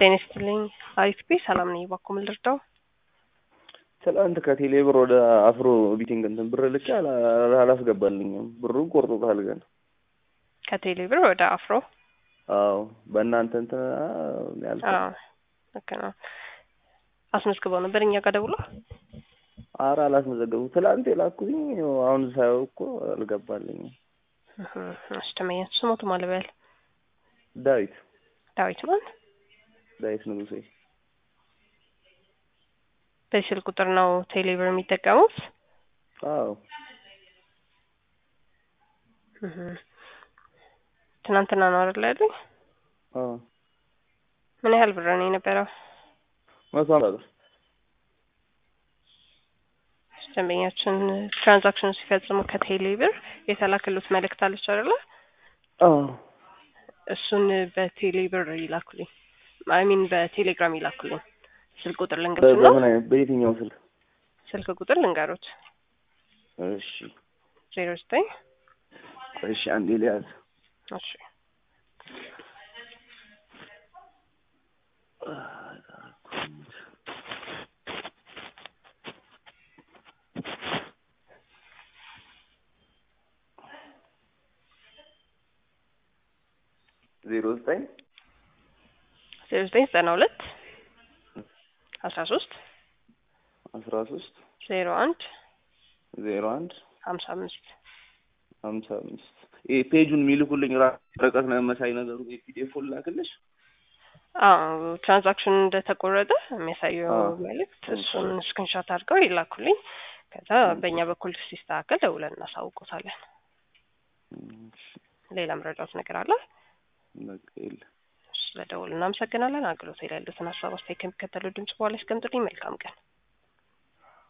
ጤና ይስጥልኝ። አሪፍ ቤ ሰላም ነኝ። እባክዎ ምን ልርዳው? ትላንት ከቴሌ ብር ወደ አፍሮ ቢቲንግ እንትን ብር ልኬ አላ- አላስገባልኝም። ብሩን ቆርጦታል ግን። ከቴሌ ብር ወደ አፍሮ? አዎ በእናንተ እንትን ያልኩ አዎ ልክ ነው። አስመዝግበው ነበር እኛ ጋር ደውሎ? ኧረ አላስመዘገቡ ትላንት የላኩኝ አሁን ሳየው እኮ አልገባልኝም። እሺ ተመኛችሁ ስሞቱ ማለበያል ዳዊት ዳዊት ማን? ዳዊት ንጉሴ በዚህ ስልክ ቁጥር ነው ቴሌ ብር የሚጠቀሙት? አዎ እህ። ትናንትና ነው አይደል ያሉኝ? አዎ ምን ያህል ብር ነው የነበረው? መቶ ሀምሳ ብር ደንበኛችን ትራንዛክሽኑ ሲፈጽሙ ከቴሌ ብር የተላከሉት መልእክት አለች አይደለ? አዎ እሱን በቴሌ ብር ይላኩልኝ። አይ ሚን በቴሌግራም ይላኩልኝ። ስልክ ቁጥር ልንገሩት ነው። በምን አይነት በየትኛው ስልክ? ስልክ ቁጥር ልንገሩት እሺ ዜሮ ዘጠኝ እሺ አንዴ ሊያዝ እሺ ዜሮ ዘጠኝ ዜሮ ዘጠኝ ዘጠና ሁለት አስራ ሶስት አስራ ሶስት ዜሮ አንድ ዜሮ አንድ ሀምሳ አምስት ሀምሳ አምስት ይሄ ፔጁን የሚልኩልኝ ራ- ወረቀት ነው መሳይ ነገሩ የፒዲኤፍ ላክልሽ? አዎ ትራንዛክሽን እንደተቆረጠ የሚያሳየው አዎ። መልእክት እሱን ስክሪንሾት አድርገው ይላኩልኝ። ከዛ በእኛ በኩል ሲስተካከል ደውለን እናሳውቆታለን። እሺ፣ ሌላ መረጃዎች ነገር አለ? በቃ የለም። ስለ ደውል እናመሰግናለን። አገልግሎት ላይ ያሉትን ሀሳብ አስተያየት ከሚከተለው ድምጽ በኋላ ያስቀምጡልኝ። መልካም ቀን።